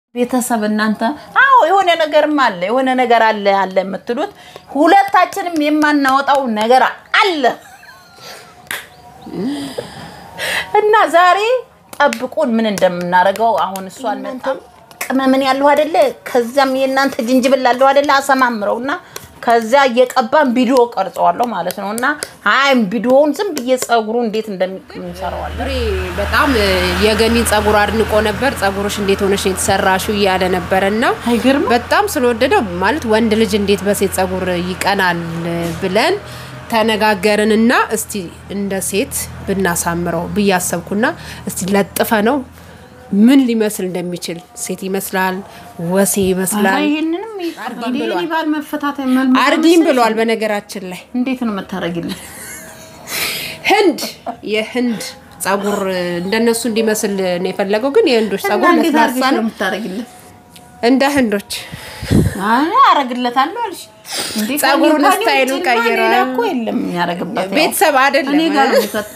ቤተሰብ እናንተ አዎ የሆነ ነገርም አለ የሆነ ነገር አለ አለ የምትሉት ሁለታችንም የማናወጣው ነገር አለ እና ዛሬ ጠብቁን ምን እንደምናደርገው አሁን እሱ አልመጣም ቅመምን ያለው አይደለ ከዛም የእናንተ ጅንጅብል አለው አይደለ አሰማምረው እና ከዛ እየቀባን ቪዲዮ ቀርጸዋለሁ ማለት ነው እና አይም ቪዲዮውን ዝም ብዬ ጸጉሩ እንዴት እንደሚሰራዋለን ብሬ በጣም የገኒን ጸጉር አድንቆ ነበር። ጸጉርሽ እንዴት ሆነሽ ነው የተሰራሽው እያለ ነበረ እና አይገርም በጣም ስለወደደው ማለት ወንድ ልጅ እንዴት በሴት ጸጉር ይቀናል ብለን ተነጋገርን እና እስቲ እንደ ሴት ብናሳምረው ብዬ አሰብኩና እስቲ ለጥፈ ነው ምን ሊመስል እንደሚችል ሴት ይመስላል፣ ወሴ ይመስላል። ይህንንም አርጊም ብሏል። ባል መፈታት አርጊም ብሏል። በነገራችን ላይ እንዴት ነው የምታደርጊልን? ህንድ የህንድ ጸጉር እንደነሱ እንዲመስል ነው የፈለገው፣ ግን የህንዶች ጸጉር እንዴት ለስላሳ አድርገሽ ነው ነው የምታደርጊልን? እንደ ህንዶች አይ አረግለታለሁ አልሽ እንዴ? ጸጉሩን ከኔ ስታይሉን ውጭማ ሌላ ቀይረዋል። እኮ የለም የሚያደርግበት ያው ቤተሰብ አይደለም እኔ ጋር ነው የሚከት-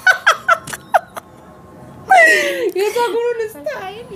የጸጉሩን ስታይል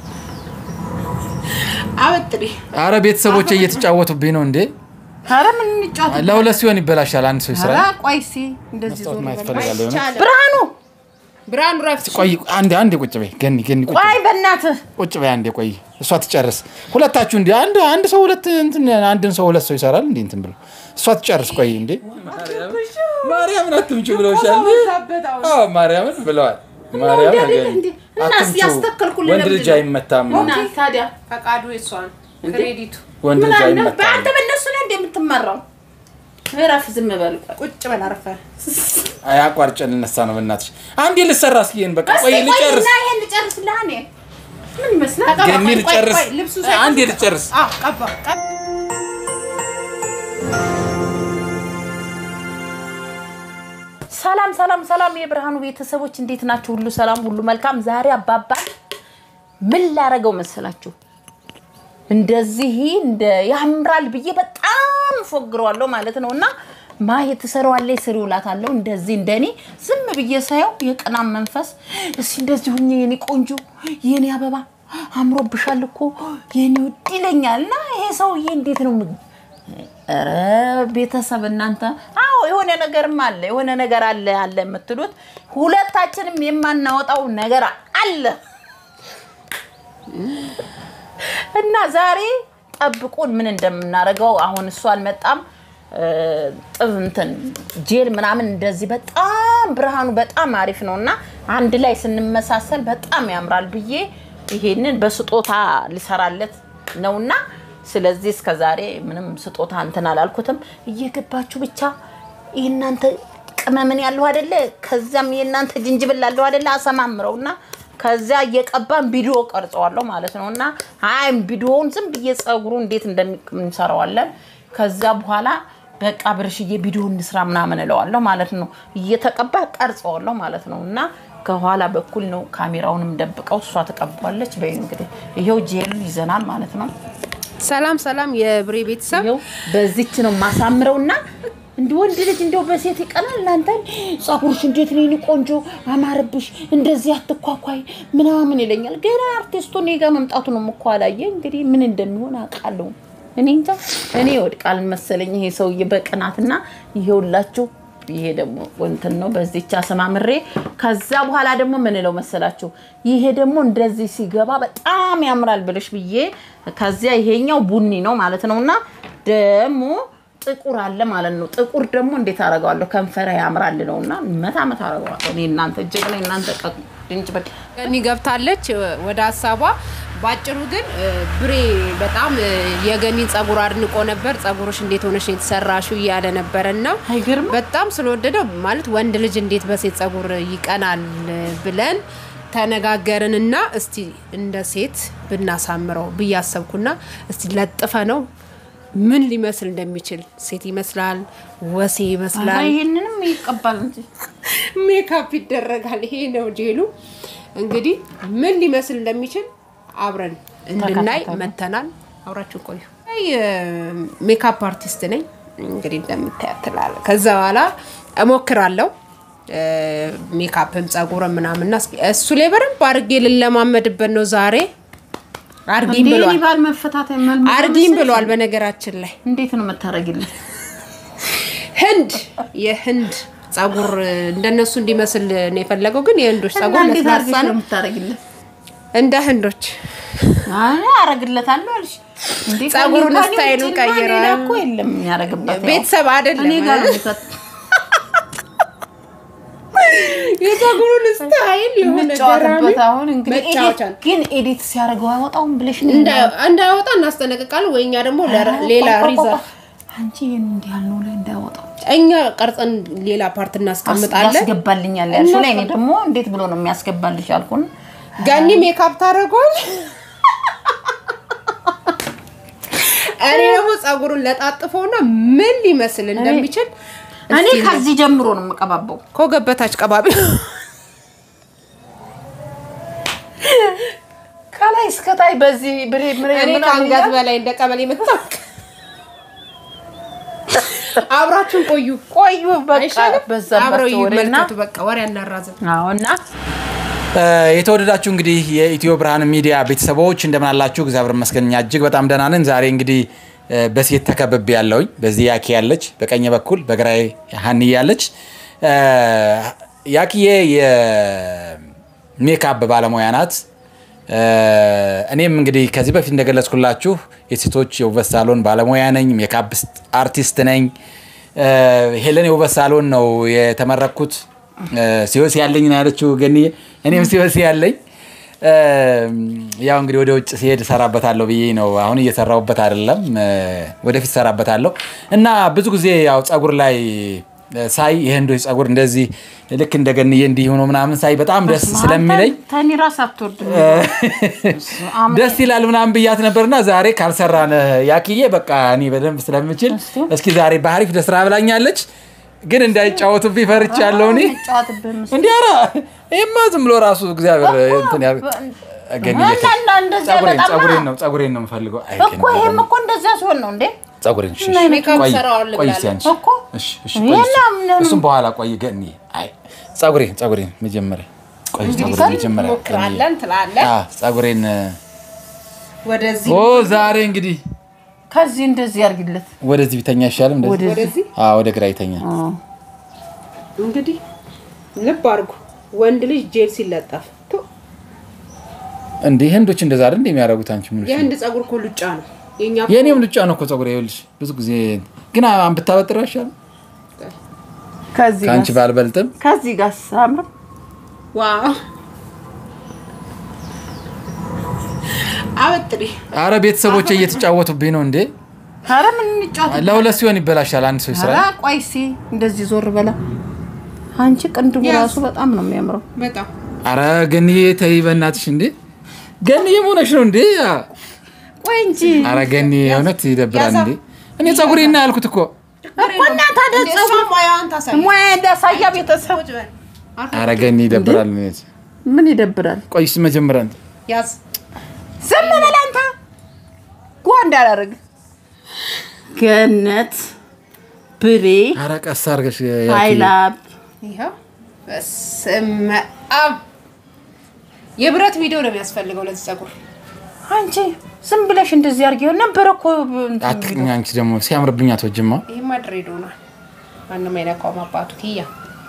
አበጥሪ አረ ቤተሰቦቼ እየተጫወቱብኝ ነው እንዴ! ኧረ ምን እንጫወት? ለሁለት ሲሆን ይበላሻል። አንድ ሰው ይስራ። ኧረ ቆይ እስኪ እንደዚህ ዞር ማየት በል። ፈልጋለሁ የሆነ። አይቻልም። ብርሃኑ ብርሃኑ ረፍት ቆይ አንዴ አንዴ ቁጭ በይ ገኒ ገኒ ቁጭ በይ ቆይ በእናትህ ቁጭ በይ አንዴ ቆይ እሷ ትጨርስ። ሁለታችሁ እንዲ አንድ አንድ ሰው ሁለት እንትን አንድን ሰው ሁለት ሰው ይሰራል እንዴ እንትን ብሎ እሷ ትጨርስ። ቆይ እንዴ ማርያምን አትምጪ ብለውሻል። አዎ ማርያምን ብለዋል። ማርያም እንዴ? እና እስኪ ያስተከልኩልን ወንድ ልጅ ለምንድን ነው? አይመታም። እና ታዲያ ፈቃዱ የሷን ክሬዲቱ ወንድ ምን ልጅ አለ አይመታም። በአንተ በእነሱ ላይ እንደምትመራው እረፍ፣ ዝም በል ቆይ። ቁጭ በል አርፈ አይ አቋርጬ ልነሳ ነው በእናትሽ። አንዴ ልሰራ እስኪ ይሄን በቃ ቆይ እስኪ ቆይ ልጨርስ። እና ይሄን ልጨርስልህ እኔ ምን ይመስላል? ገኒ ቆይ፣ ልጨርስ። ቆይ፣ ልብሱ አንዴ ልጨርስ። ቀባ ቀባ ሰላም ሰላም ሰላም የብርሃኑ ቤተሰቦች እንዴት ናችሁ? ሁሉ ሰላም፣ ሁሉ መልካም። ዛሬ አባባ ምን ላረገው መሰላችሁ? እንደዚህ እንደ ያምራል ብዬ በጣም ፎግረዋለሁ ማለት ነው። እና ማየ ትሰራዋለች ስሪ እላታለሁ። እንደዚህ እንደኔ ዝም ብዬ ሳየው የቅናም መንፈስ እስኪ እንደዚህ ሁኜ የኔ ቆንጆ የኔ አበባ አምሮብሻል እኮ የኔ ውድ ይለኛል። እና ይሄ ሰውዬ እንዴት ነው የምግ- ኧረ ቤተሰብ እናንተ አዎ የሆነ ነገርም አለ የሆነ ነገር አለ አለ የምትሉት ሁለታችንም የማናወጣው ነገር አለ እና ዛሬ ጠብቁን ምን እንደምናደርገው አሁን እሱ አልመጣም እ፣ ጥብ እንትን ጄል ምናምን እንደዚህ በጣም ብርሃኑ በጣም አሪፍ ነው እና አንድ ላይ ስንመሳሰል በጣም ያምራል ብዬ ይሄንን በስጦታ ሊሰራለት ነውና ስለዚህ እስከ ዛሬ ምንም ስጦታ እንትን አላልኩትም እየገባችሁ ብቻ የእናንተ ቅመምን ያለው አይደለ ከዛም የእናንተ ጅንጅብል አለው አይደለ አሰማምረው እና ከዛ እየቀባን ቪዲዮ ቀርጸዋለሁ ማለት ነው እና አይም ቪዲዮውን ዝም ብዬ ጸጉሩ እንዴት እንደሚሰራዋለን ከዛ በኋላ በቃ ብርሽዬ ቪዲዮ እንስራ ምናምን እለዋለሁ ማለት ነው እየተቀባ ቀርጸዋለሁ ማለት ነው እና ከኋላ በኩል ነው ካሜራውንም ደብቀው እሷ ትቀባለች በይ እንግዲህ ይሄው ጄሉን ይዘናል ማለት ነው ሰላም ሰላም የብሬ ቤተሰብ ይኸው በዚች ነው ማሳምረው እና እንዲ ወንድ ልጅ እንደው በሴት ይቀናል። እናንተ ጸጉርሽ እንዴት ነው የኔ ቆንጆ አማረብሽ፣ እንደዚህ አትኳኳይ ምናምን ይለኛል። ገና አርቲስቱ እኔ ጋር መምጣቱ ነው እኮ አላየ። እንግዲህ ምን እንደሚሆን አውቃለሁ። እኔ እንጃ እኔ ወድቃል መሰለኝ ይሄ ሰውዬ በቅናትና ይሄውላችሁ ይሄ ደግሞ እንትን ነው በዚች አሰማምሬ ከዛ በኋላ ደግሞ ምን እለው መሰላችሁ ይሄ ደግሞ እንደዚህ ሲገባ በጣም ያምራል ብለሽ ብዬ ከዚያ ይሄኛው ቡኒ ነው ማለት ነው እና ደግሞ ጥቁር አለ ማለት ነው ጥቁር ደግሞ እንዴት አደርገዋለሁ ከንፈረ ያምራል ነው እና መታ መታ አደርገዋለሁ እኔ እናንተ እጅግ ላይ እናንተ ቀ ድንጭ በ ገኒ ገብታለች ወደ ሀሳቧ። ባጭሩ ግን እ፣ ብሬ በጣም እ፣ የገኒን ጸጉር አድንቆ ነበር። ጸጉርሽ እንዴት ሆነሽ ነው የተሰራሽው እያለ ነበረ እና አይገርም በጣም ስለወደደው ማለት ወንድ ልጅ እንዴት በሴት ጸጉር ይቀናል ብለን ተነጋገርን እና እስቲ እንደ ሴት ብናሳምረው ብዬ አሰብኩና እስቲ ለጥፈ ነው ምን ሊመስል እንደሚችል ሴት ይመስላል፣ ወሴ ይመስላል፣ ይሄንንም ይቀባል እንጂ ሜካፕ ይደረጋል። ይሄ ነው ጄሉ። እንግዲህ ምን ሊመስል እንደሚችል አብረን እንድናይ ተከታተሉ። መተናል። አብራችሁ ቆዩ። አይ ሜካፕ አርቲስት ነኝ እንግዲህ እንደምታያት ትላለ። ከዛ በኋላ እሞክራለሁ እ፣ ሜካፕም ጸጉርም ምናምንና እስኪ እሱ ላይ በደንብ አድርጌ ልለማመድበት ነው ዛሬ አርጊም እንዴ ብሏል እኔ ባል መፈታት መልመድ አርጊም መሰለሽ? ብሏል። በነገራችን ላይ እንዴት ነው የምታረጊልኝ? ህንድ የህንድ ጸጉር እንደነሱ እንዲመስል ነው የፈለገው፣ ግን የህንዶች እና ጸጉር እንዴት ለስላሳ አድርገሽ ነው ነው የምታረጊልኝ? እንደ ህንዶች አይ አረግለታለሁ አልሽ እንዴ? ጸጉሩን ከኔ- ከኔ ስታይሉን ውጪማ ሌላ ቀይረዋል። እኮ የለም የሚያረግበት ያው ቤተሰብ አይደለም እኔ ጋር ነው የሚከት የጸጉሩን ስታይል የሆነ ገራሚ የምጫወትበት አሁን እንግዲህ መጫወቻ ኤዲት- ነው። ግን ኤዲት ሲያደርገው አይወጣውም ብለሽ ነው እንዳ- እንዳያወጣ እናስጠነቅቃለን ወይ እኛ ደግሞ ለረ- ሌላ ሪዘርቭ አንቺ ይህን እንዲህ ያልነው ላይ እንዳያወጣው እኛ ቀርጸን ሌላ ፓርት እናስቀምጣለን። ያስገባልኛል ያልሽው ላይ እኔ ደግሞ እንዴት ብሎ ነው የሚያስገባልሽ አልኩን። ጋኒ ሜካፕ ታደርገዋል። እኔ ደግሞ ጸጉሩን ለጣጥፈውና ምን ሊመስል እንደሚችል እኔ እስቲ ከዚህ ጀምሮ ነው የምቀባባው። ከወገበታች ቀባቢ ከላይ እስከታይ በዚህ ብሬ ምሬ እኔ ምናምን ከአንገት እያልኩ በላይ እንደ ቀበሌ የምታውቅ አብራችሁን ቆዩ። ቆዩ በቃ አይሻልም? በዛበት አብረው ወሬና ይመልከቱ። በቃ ወሬ አናራዝም። አዎ እና የተወደዳችሁ እንግዲህ የኢትዮ ብርሃን ሚዲያ ቤተሰቦች እንደምን አላችሁ? እግዚአብሔር ይመስገን እኛ እጅግ በጣም ደህና ነን። ዛሬ እንግዲህ እ፣ በሴት ተከብቤ ያለውኝ በዚህ ያኪ ያለች፣ በቀኝ በኩል በግራዬ ሀኒ ያለች። እ፣ ያኪዬ የሜካፕ ባለሙያ ናት። እ፣ እኔም እንግዲህ ከዚህ በፊት እንደገለጽኩላችሁ የሴቶች የውበት ሳሎን ባለሙያ ነኝ፣ ሜካፕ አርቲስት ነኝ። እ፣ ሄለን የውበት ሳሎን ነው የተመረኩት። ሲወሲ ያለኝ ነው ያለችው ገኒ። እኔም ሲወሲ ያለኝ እ፣ ያው እንግዲህ ወደ ውጭ ሲሄድ እሰራበታለሁ ብዬ ነው። አሁን እየሰራሁበት አይደለም፣ እ፣ ወደፊት እሰራበታለሁ እና ብዙ ጊዜ ያው ጸጉር ላይ እ፣ ሳይ የህንዶች ጸጉር እንደዚህ ልክ እንደ ገንዬ እንዲህ ሆኖ ምናምን ሳይ በጣም ደስ ስለሚለኝ ተኒ ራስ አትወርድም። ደስ ይላል ምናምን ብያት ነበርና ዛሬ ካልሰራን ያክዬ በቃ እኔ በደንብ ስለምችል እስኪ ዛሬ በአሪፍ ለስራ ብላኛለች። ግን እንዳይጫወቱብኝ ፈርቻለሁ እኔ ጫወትብህ እንዲህ ኧረ ይሄማ ዝም ብሎ ራሱ እግዚአብሔር እንትን ያ- ገንዬ እና እና እንደዚያ ጸጉሬን በጣም ጸጉሬን ነው ጸጉሬን ነው የምፈልገው። አይ እኮ ይሄም እኮ እንደዚያ ሲሆን ነው እንዴ ጸጉሬን እሺ፣ እና እሺ። ሜካፕ ቆይ ሰራዋለሁ ቆይ ብላለች። እስኪ አንቺ እኮ እሺ፣ እሺ፣ ቆይ እስኪ። ይሄና ምን- እሱም በኋላ ቆይ ገኒ አይ ጸጉሬን ጸጉሬን መጀመሪያ ቆይ ጸጉሬን መጀመሪያ ገኒ። ሞክራለን ትላለን። አዎ ጸጉሬን ወደዚህ ኦ ዛሬ እንግዲህ ከዚህ እንደዚህ ያርግለት ወደዚህ ቢተኛ ይሻልም እንደዚህ ወደዚህ ወደዚህ አዎ ወደ ግራ ይተኛ እንግዲህ ልብ አድርጉ። ወንድ ልጅ ጄል ሲለጠፍ ቱ፣ እንዴ ህንዶች እንደዛ አይደል እንዴ የሚያደርጉት አንቺ ምን የህንድ ጸጉር እኮ ሉጫ ነው። የኛ የእኔም ልጫ ነው እኮ ጸጉሬ ይኸውልሽ ብዙ ጊዜ ግን አሁን ብታበጥረው ይሻል ከዚህ ከአንቺ ጋር ባልበልጥም ከዚህ ጋር ሳምር ዋው አበጥሪ አረ ቤተሰቦቼ እየተጫወቱብኝ ነው እንዴ ኧረ ምን እንጫወት ለሁለት ሲሆን ይበላሻል አንድ ሰው ይስራ ኧረ ቆይ እስኪ እንደዚህ ዞር በላ አንቺ ቅንድቡ ያዝ። ራሱ በጣም ነው የሚያምረው በጣም አረ ገንዬ ተይ በእናትሽ እንዴ ገንዬ መሆነሽ ነው እንዴ ቆይ እንጂ አረ ገኒ እውነት ይደብራል እንዴ እኔ ጸጉሬና ያልኩት እኮ እኮ እና ታዲያ እንደ ጸጉር እሷ ሙያዋን ታሳይ። ሙያ እንዳሳያ ቤተሰብ ቁጭ በል። አረ ገኒ ይደብራል እውነት። ምን ይደብራል ቆይስ መጀመሪያ ያዝ ዝም በል አንተ ጓ እንዳላደርግ ገነት ብሬ አረ ቀስ አድርገሽ ያኪ። ሀይላብ ይኸው በስመ አብ የብረት ቪዲዮ ነው የሚያስፈልገው ለዚህ ጸጉር። አንቺ ዝም ብለሽ እንደዚህ አድርጊው ነበረ እኮ እንትን አትቅኝ አንቺ ደግሞ ሲያምርብኝ አትወጂማ ይህማ ድሬድ ሆኗል። ማንም አይነካውም አባቱ ኪያ።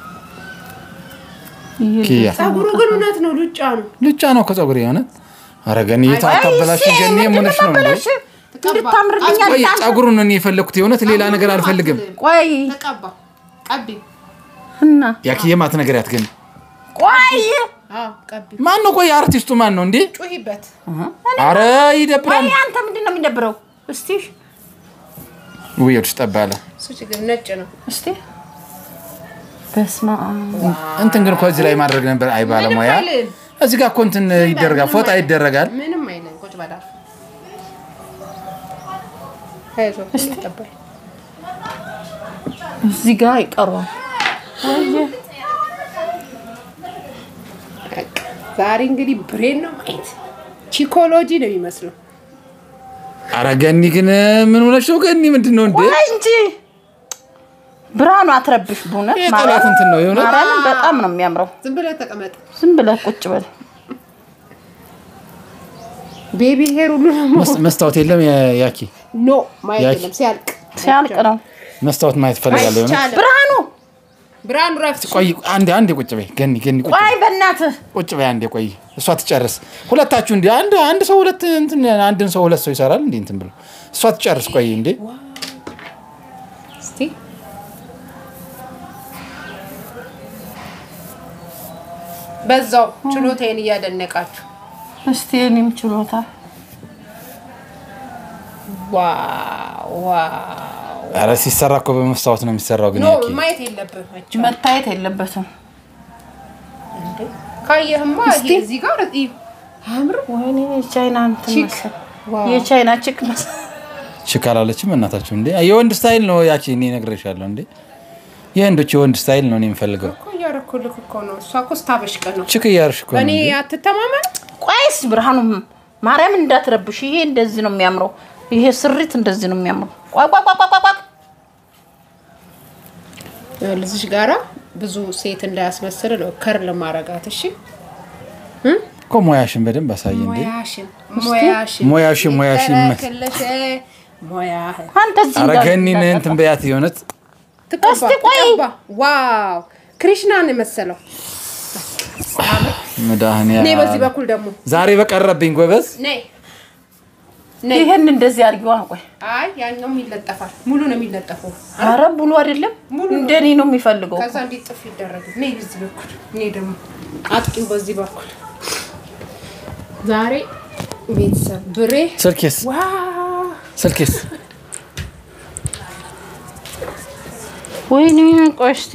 ኪያ ጸጉሩ ግን እውነት ነው ሉጫ ነው። ልጫ ነው እኮ ጸጉሬ የእውነት አረ ገኒ ታበላሽ እሺ፣ ገኒ ምንድን የሆነሽ ነው እንዴ ነበረሽ? እንድታምርልኝ ቆይ አልጣም። ጸጉሩን ነው እኔ የፈለኩት የእውነት ሌላ ነገር አልፈልግም ቆይ ተቀባ ቀቢ። እና ያኪዬ ማትነገሪያት ግን ቆይ አዎ ቀቢ። ማን ነው ቆይ አርቲስቱ ማን ነው እንዴ ጩሂበት። አረ ይደብራል ቆይ አንተ ምንድን ነው የሚደብረው? እስቲ ውየዱሽ ጠባለ እሱ ችግር ነጭ ነው። እስቲ በስመ አብ እንትን ግን እኮ እዚህ ላይ ማድረግ ነበር አይ ባለሙያ ምንም አይልም። እዚህ ጋር እኮ እንትን ይደረጋል ፎጣ ይደረጋል ምንም አይልም። ቁጭ በዳር አይዞህ ይቀባል። እዚህ ጋር ይቀሯል። በቃ ዛሬ እንግዲህ ብሬን ነው ማየት። ቺኮሎጂ ነው የሚመስለው። አረ ገኒ ግን ምን ሆነሽ ነው ገኒ ምንድን ነው እንዴ ቆይ እንጂ ብርሃኑ አትረብሽ። በእውነት ይሄ ጠላት እንትን ነው የሆነ ማርያምን በጣም ነው የሚያምረው። ዝም ብለህ ተቀመጥ። ዝም ብለህ ቁጭ በል። ቤቢ ሄር ሁሉ ደግሞ መስ- መስታወት የለም ያ- ያኪ ኖ ማየት ያኪ። የለም ሲያልቅ ሲያልቅ ነው መስታወት ማየት ፈልጋለሁ የሆነ አይቻልም። ብርሃኑ ብርሃኑ ረፍት ቆይ አንዴ አንዴ ቁጭ በይ ገኒ ገኒ ቁጭ ቆይ በይ በእናትህ ቁጭ በይ አንዴ ቆይ እሷ ትጨርስ ሁለታችሁ እንዲ አንድ አንድ ሰው ሁለት እንትን አንድን ሰው ሁለት ሰው ይሰራል እንዲ እንትን ብሎ እሷ ትጨርስ ቆይ እንዴ እስቲ በዛው ችሎታዬን እያደነቃችሁ እስቲ እኔም ችሎታ ዋው ዋው ኧረ ሲሰራ እኮ በመስታወት ነው የሚሰራው ግን ኖ ያኪ ማየት የለብህም አይቼው። መታየት የለበትም ካየህማ እስቲ። ይሄ እዚህ ጋር እዩ አያምርም? ወይኔ የቻይና እንትን ቺክ። መሰል ዋው። የቻይና ቺክ መሰል ችክ አላለችም እናታችሁ እንዴ የወንድ ስታይል ነው ያቺ እኔ እነግርሻለሁ እንዴ የወንዶች የወንድ ስታይል ነው እኔ የምፈልገው እኮ እያደረኩልህ እኮ ነው። እሷ እኮ ስታበሽቅ ነው። ችክ እያርሽ እኮ ነው በእኔ እንዴ። አትተማመን። ቆይስ ብርሃኑ ማርያምን እንዳትረብሽ ይሄ እንደዚህ ነው የሚያምረው ይሄ ስሪት እንደዚህ ነው የሚያምረው ቆይ ቆይ ቆይ ቆይ ቆይ ቆይ ልዝሽ ጋራ ብዙ ሴት እንዳያስመስል ነው ከር ለማረጋት። እሺ እኮ ሙያሽን በደንብ አሳይ እንዴ ሙያሽን ሙያሽን ሙያሽን ሙያሽን ይመ- ይተረክልሽ ሙያህን አንተ እዚህ ኧረ እንዳት- ገኒን እንትን በያት የሆነት ትቀባ እስቲ ቆይ። ትቀባ። ዋው ክሪሽናን የመሰለው መድኃኒያ እኔ በዚህ በኩል ደግሞ ዛሬ በቀረብኝ ጎበዝ ነይ ነይ። ይሄን እንደዚህ አድርጊዋ ቆይ አይ ያኛውም ይለጠፋል። ሙሉ ነው የሚለጠፈው። ኧረ ብሉ አይደለም ሙሉ ነው። እንደኔ ነው የሚፈልገው ከዛ እንዲህ ጥፍ ይደረጋል። ነይ በዚህ በኩል እኔ ደግሞ አጥቂው በዚህ በኩል ዛሬ ቤተሰብ ብሬ ስልኬስ ዋው ስልኬስ ወይኔ ቆይ እስቲ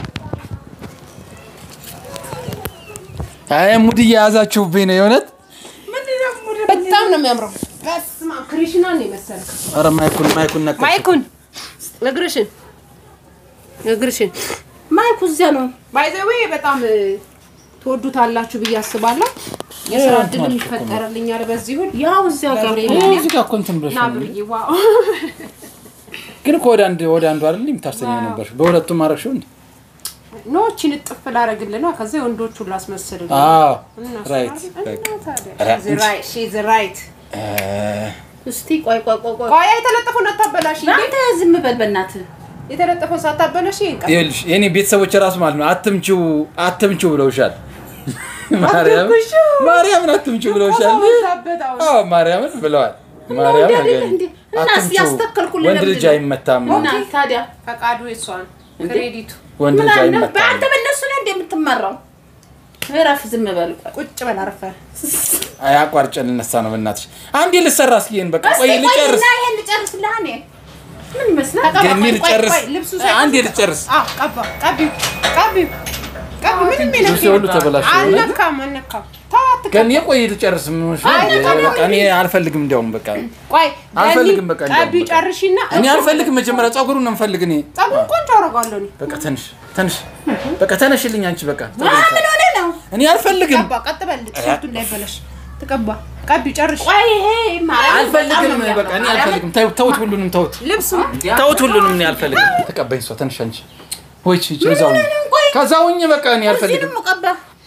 አይ ሙድ እየያዛችሁብኝ ነው የእውነት በጣም ነው የሚያምረው። በስመ አብ ክሪሽናን ነው የመሰለው። ኧረ ማይኩን ማይኩን ነቀ ማይኩን እግርሽን እግርሽን ማይኩ እዚያ ነው ባይዘዌ በጣም እ፣ ትወዱታላችሁ ብዬ አስባለሁ። የስራ እድልም ይፈጠርልኛል በዚህ ሁሉ ያው እዚያ ጋር ገብሬ ይሄ እዚህ ጋር እኮ እንትን ብለሽ ና ነው እንዴ? ብርዬ ዋው ግን እኮ ወደ አንድ ወደ አንዱ አይደል የምታርሰኝ ነበር በሁለቱም አረግሽው እንዴ ኖ እቺን እጥፍ ላደርግልህ ነው። ከዛ የወንዶቹን ላስመስልልህ አዎ እና ራይት እና በቃ ታዲያ ራ- she's right, she's right። እ፣ እስቲ ቆይ ቆይ ቆይ ቆይ ቆይ የተለጠፈውን አታበላሽ። አንተ ዝም በል በእናትህ የተለጠፈውን ሳታበላሽ ይሄን ቀን ይኸውልሽ የኔ ቤተሰቦች ራሱ ማለት ነው አትምቺው አትምቺው ብለውሻል ማርያም ማርያምን አትምቺው ብለውሻል በዛበት አሁን አዎ ማርያምን ብለዋል ማርያም እንዴ አይደል ነገር እንዴ? እና አትምቺው ያስተከልኩልህ ወንድ ለምንድን ልጅ ነው? አይመታም እና ታዲያ ፈቃዱ የሷ ነው። ክሬዲቱ ወንድ ምን ልጅ አለ አይመታም በአንተ በእነሱ ነው እንደምትመራው እረፍ ዝም በል ቆይ ቁጭ በል አረፈህ። አይ አቋርጬ ልነሳ ነው በእናትሽ አንዴ ልሰራ እስኪ ይሄን በቃ እስቲ ቆይ ቆይ ልጨርስ እና ይሄን ልጨርስልህ እኔ ምን ይመስላል ተቀባ፣ ገኒ ቆይ፣ ቆይ፣ ልጨርስ ቆይ፣ ልብሱ ሳይሆን- አንዴ ልጨርስ አዎ፣ ቀባ፣ ቀቢው፣ ቀቢው፣ ቀቢው። ምንም የነካ ልብሴ ሁሉ ተበላሸ አልነካም፣ አልነካም። ተው፣ አትቀባ። ገኒ ቆይ ልጨርስ ምን ሆነሽ ነው? አይ፣ በቃ እኔ አልፈልግም እንዲያውም በቃ ቆይ፣ አልፈልግም፣ ገኒ፣ በቃ እንዲያውም ቀቢው በቃ። ጨርሺና እኔ አልፈልግም መጀመሪያ ፀጉሩን ነው የምፈልግ እኔ ፀጉር ቆንጆ አደርጋለሁ እኔ። በቃ ትንሽ ትንሽ በቃ ተነሽልኝ አንቺ በቃ አ ምን ሆነ ነው እኔ አልፈልግም ቀባ፣ ቀጥ በል፣ ቲሸርቱ እንዳይበላሽ። ትቀባ፣ ቀቢው ጨርሽ። ቆይ ይሄ ማርያም አልፈልግም በጣም ነው በቃ እኔ አልፈልግም ተው- ተውት ሁሉንም ተውት ልብሱ ተውት ሁሉንም እኔ አልፈልግም ተቀበኝ እሷ ትንሽ አንቺ ወይ ቺ ከዛው ከዛውኝ በቃ እኔ አልፈልግም እዚህንም ቀባ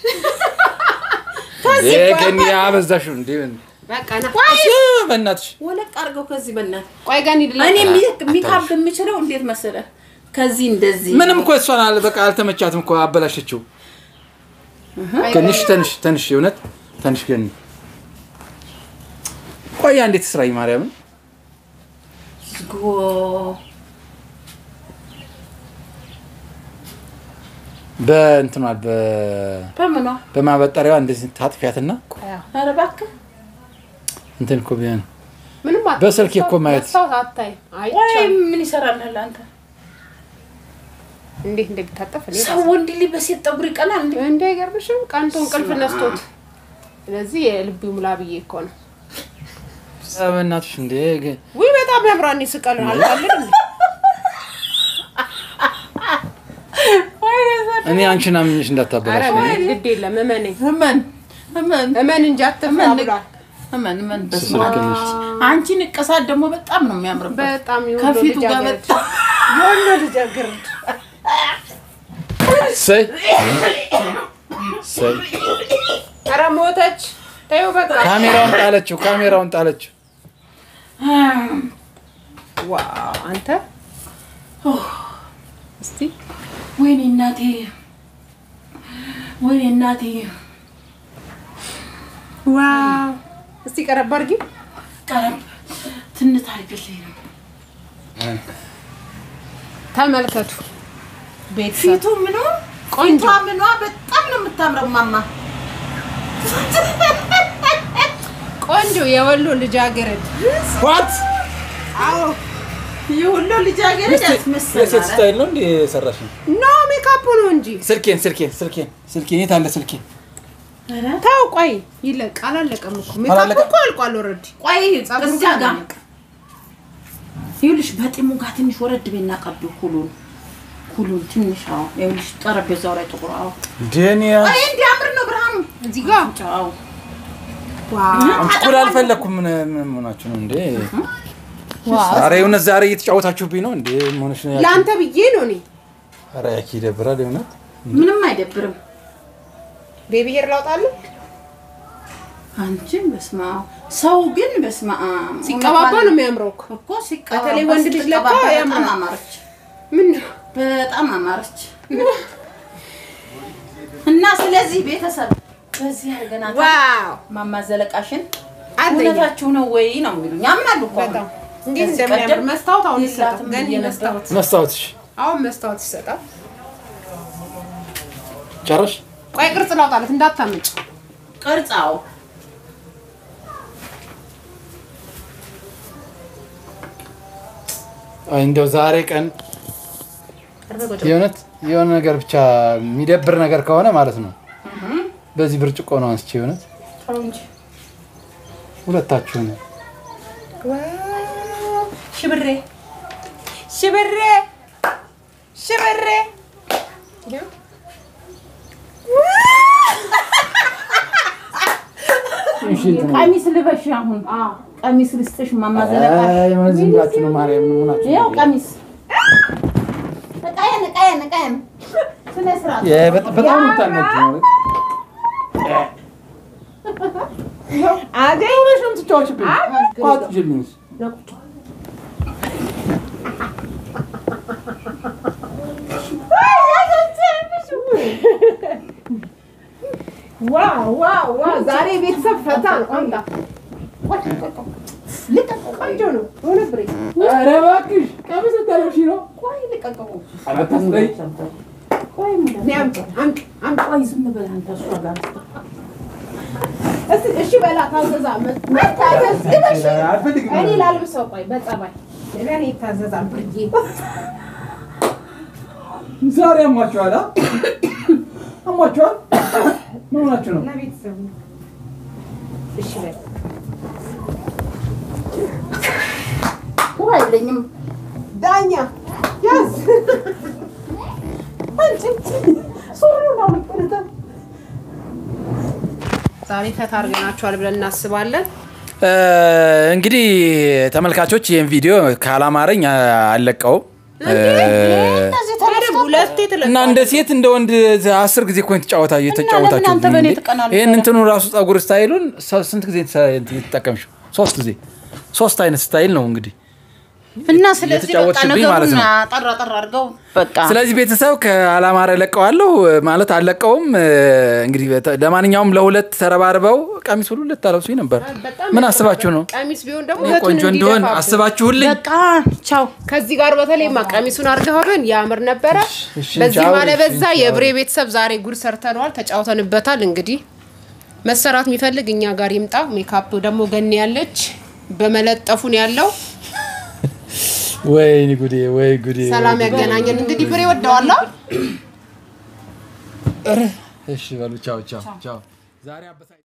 ይሄ ገኒ አበዛሽው እንዴ በቃ ና። እሺ በእናትሽ ወለቅ አድርገው ከዚህ በእናትህ ቆይ ገኒ ልላ- እኔ ሚካብ የምችለው እንዴት መሰለህ ከዚህ እንደዚህ ምንም እኮ እሷን አለ በቃ አልተመቻትም እኮ አበላሸችው ትንሽ ትንሽ ትንሽ የእውነት ትንሽ ገኒ ቆያ እንዴት ስራኝ ማርያምን ጎ በእንትኗ በ በምኗ በማበጠሪያዋ እንደዚህ ታጥፊያትና ኧረ እባክህ እንትን እኮ ቢሆን ምንም አት- በስልክ እኮ ማየት- መስታወት አታይም። ወይ አይቻልም። ምን ይሰራልህ አንተ እንዴት እንደሚታጠፍ እኔ ሰው ወንድ ልጅ በሴት ጠጉር ይቀናል እንዴ እንደ አይገርምሽም? ቀንቶ እንቅልፍ ነስቶት። ስለዚህ የልቡ ሙላ ብዬ እኮ ነው። በእናትሽ እንዴ ግ- ውይ በጣም ያምራል። እኔ ስቀል አልቃልን እንዴ? እኔ አንቺን አምኜሽ ኧረ እንዳታበላሽ ምን ግድ የለም እመነኝ፣ እመን እመን እመን እንጂ አትፍራ እመን ብሏል። እመን እመን በስመ ስልክ አብ። ነሽ። አንቺ ንቅሳት ደግሞ በጣም ነው የሚያምርበት በጣም የወሎ ከፊቱ ጋር ልጃገረድ በጣም የወሎ ልጃገረድ ሰይ ሰይ ኧረ ሞተች። ተይው በቃ ካሜራውን ጣለችው፣ ካሜራውን ጣለችው። ዋው አንተ እስቲ ወይኔ እናቴ፣ ወይኔ እናቴ። ዋው እስቲ ቀረብ አድርጊ ቀረብ ትንት አድርግልኝ ነው ተመልከቱ ቤተሰብ ፊቱ ምኑ ቆንጆ ፊቷ ምኗ በጣም ነው የምታምረው ማማ። ቆንጆ የወሎ ልጃገረድ ዋት አዎ ይህ ሁሉ ልጃገረድ የሴት ያስመስላል። ስታይል ነው እንዴ የሰራሽ? ኖ ሜካፕ ነው እንጂ ስልኬን ስልኬን ስልኬን ስልኬን የት አለ ስልኬ? ኧረ ተው ቆይ ይለቅ አላለቀም እኮ ሜካፕ አላለቀም? እኮ አልቋል ኦልሬዲ ቆይ ጸጉሩ እዚያ ጋር ጋር አላለቀም። ይኸውልሽ በጢሙ ጋር ትንሽ ወረድ ቤና ቀዱ ኩሉን ኩሉን ትንሽ አዎ፣ ይኸውልሽ ጠረጴዛው ላይ ጥቁር አዎ። ዴኒያ አይ እንዲያምር ነው ብርሃኑ። እዚህ ጋር አዎ ዋው እኩል አልፈለኩም። ምን ምን ሆናችሁ ነው እንዴ? ዋው ኧረ የእውነት ዛሬ እየተጫወታችሁብኝ ነው እንዴ? ምን ሆነሽ ነው? ያቺ? ለአንተ ብዬ ነው እኔ ኧረ ያቺ ይደብራል የእውነት። ምንም አይደብርም። ቤቢ ሄር ላውጣለሁ አንቺም በስመ አብ ሰው ግን በስመ አብ ሲቀባባ ነው የሚያምረው እኮ እኮ ሲቀባባ በተለይ ወንድ ልጅ ለካ ስትቀባባ በጣም ያምራል። አማረች፣ ምን ነው በጣም አማረች። እና ስለዚህ ቤተሰብ በዚህ አድርገናታል። ዋው ማማ ዘለቃሽን አንደኛ እውነታችሁ ነው ወይ ነው የሚሉኝ። ያምናሉ እኮ አሁን። በጣም እንዴት ከዚህ እንደሚያምር ቀደም መስታወት አሁን ይሰጣል የላትም ገኒ ብዬ ነበር። መስታወት መስታወትሽ አሁን መስታወት ይሰጣል ጨረሽ? ቆይ ቅርጽ ላውጣለት እንዳታመጭ ቅርጻው አይ እንደው ዛሬ ቀን የእውነት የሆነ ነገር ብቻ የሚደብር ነገር ከሆነ ማለት ነው በዚህ ብርጭቆ ነው አንስቼ የእውነት ሁለታችሁ ነው ሽብሬ ሽብሬ ሽብሬ ቀሚስ ልበሽ አሁን ቀሚስ ልስጥሽ ማማ ዘለቃሽ ዝም ብላችሁ ነው ማርያም ምን ሆናችሁ ነው? ያው ቀሚስ እቃዬን እቃዬን እቃዬን ስነ ስርዓት የ- በጣም በጣም የምታናጅ ነው አገኝ ሆነሽ ነው የምትጫወችብኝ ቋጥጅልኝ ዋው ዋው ዋው ዛሬ ቤተሰብ ፈታ ነው አምጣ ቆንጆ ነው ሆነ ብሬ ኧረ እባክሽ ቀሚስ ልታለብሺ ነው ቆይ ልቀቀው አታስጠይ ቆይ ሙላ እኔ አምጪ አምጪ አምጪ ቆይ ዝም ብለህ አንተ እሷ ጋር እስቲ እሺ በላ ታዘዛ መታዘዝ ግን እሺ አልፈልግም እኔ ላልብሰው ቆይ በጸባይ ለኔ ይታዘዛል ብርዬ ዛሬ አሟችኋል አ? አሟችኋል ምን ሆናችሁ ነው ለቤተሰቡ እሺ በል ውሃ የለኝም ዳኛ ያዝ ዛሬ ፈታ አድርገናችኋል ብለን እናስባለን። እንግዲህ ተመልካቾች ይህን ቪዲዮ ካላማረኝ አልለቀውም እነዚህ በደንብ ሁለቴ ትለቃለህ። እና እንደ ሴት እንደ ወንድ አስር ጊዜ እኮ የተጫወታ ለምን የተጫወታችሁ አንተ በእኔ ትቀናለህ? ይህን እንትኑ ራሱ ጸጉር ስታይሉን ሰ- ስንት ጊዜ የተጠቀምሽው? ሶስት ጊዜ ሶስት አይነት ስታይል ነው እንግዲህ እና ስለዚህ በቃ እየተጫወትሽብኝ ማለት ነገሩን ነው። ጠራ ጠራ አድርገው በቃ ስለዚህ ቤተሰብ ከአላማረ ለቀዋለሁ ማለት አልለቀውም። እንግዲህ በተ- ለማንኛውም ለሁለት ተረባርበው ቀሚስ ሁሉ ልታለብሱኝ ነበር። በጣም ምን አስባችሁ ነው? ቀሚስ ቢሆን ደግሞ እኔ እህቱን ቆንጆ እንዲሆን እንዲደፋብን። አስባችሁልኝ? በቃ ቻው ከዚህ ጋር በተለይማ ቀሚሱን አድርገህብን ያምር ነበረ። እሺ፣ በዚህ ቻው፣ ማለበዛ እሺ፣ የብሬ ቤተሰብ ዛሬ ጉድ ሰርተነዋል፣ ተጫውተንበታል። እንግዲህ መሰራት የሚፈልግ እኛ ጋር ይምጣ። ሜካፕ ደግሞ ገኒ ያለች በመለጠፉን ያለው ወይ ጉዴ፣ ወይ ጉዴ። ሰላም ያገናኘን። እንግዲህ ብሬ ወደዋላ እሺ በሉ ቻው፣ ቻው፣ ቻው። ዛሬ አበሳ